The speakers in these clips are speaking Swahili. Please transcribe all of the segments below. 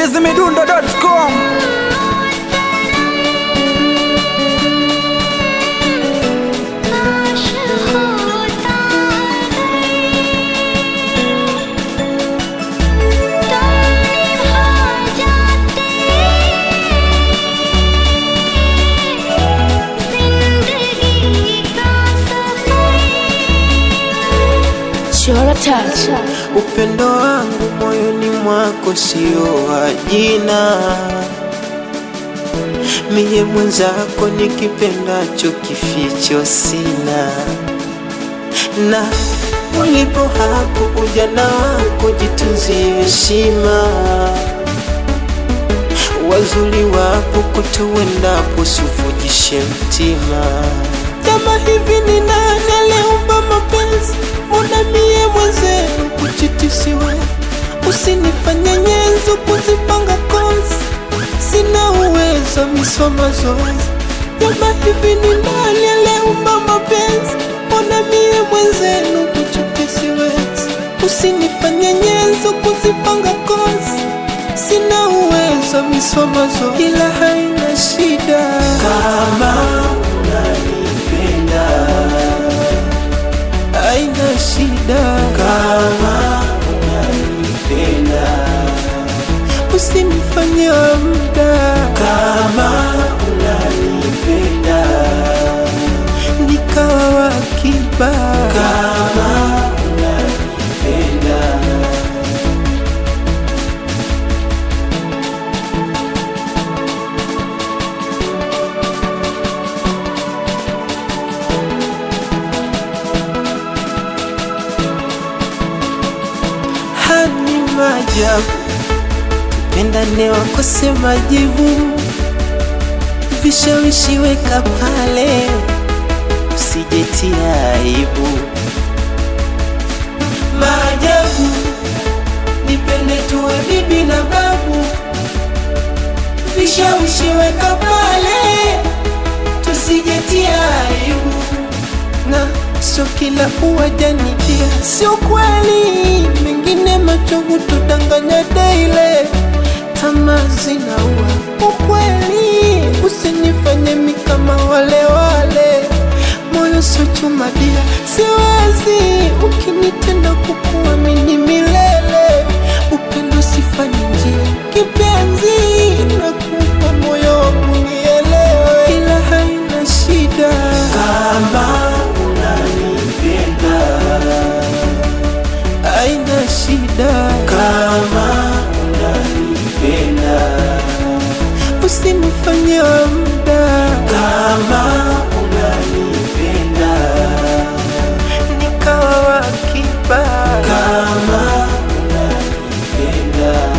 chizimidundo.com Upendo wangu moyoni mwako sio wa jina, miye mwenzako ni kipendacho kificho sina, na ulipo hapo ujana wako jitunzie heshima, wazuri wapo kutuendapo sufujishe mtima kama hivi ni nani aliumba mapenzi? Mbona mie mwenzenu kuchitisiwe? Usinifanye nyenzo kuzipanga kozi, sina uwezo misoma zoezi. Kama hivi ni nani aliumba mapenzi? Mbona mie mwenzenu kuchitisiwe? Usinifanye nyenzo kuzipanga kozi, sina uwezo misoma zoezi. Ila haina shida kama unanipenda haina shida kama unanipenda usinifanye wa muda kama unanipenda nikawa wakiba kama unanipenda hani majabu tupendane wakose majibu vishawishi weka pale usijetia aibu maajabu nipende tuwe bibi na babu vishawishi weka pale tusijetia aibu na sio kila uwajanikia, sio kweli, mengine machovu tudanganya daile, tamaa zinaua ukweli, usinifanye mi kama wale wale, moyo sio chuma dia, siwezi ukinitenda kukuamini milele, upendo sifanye njia, kipenzi nakupa moyo wangu nielewe, ila haina shida kama unanipenda haina shida kama unanipenda usinifanye wa muda kama unanipenda nikawa wakiba kama unanipenda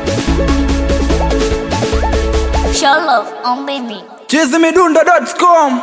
Show love on baby. chizimidundo.com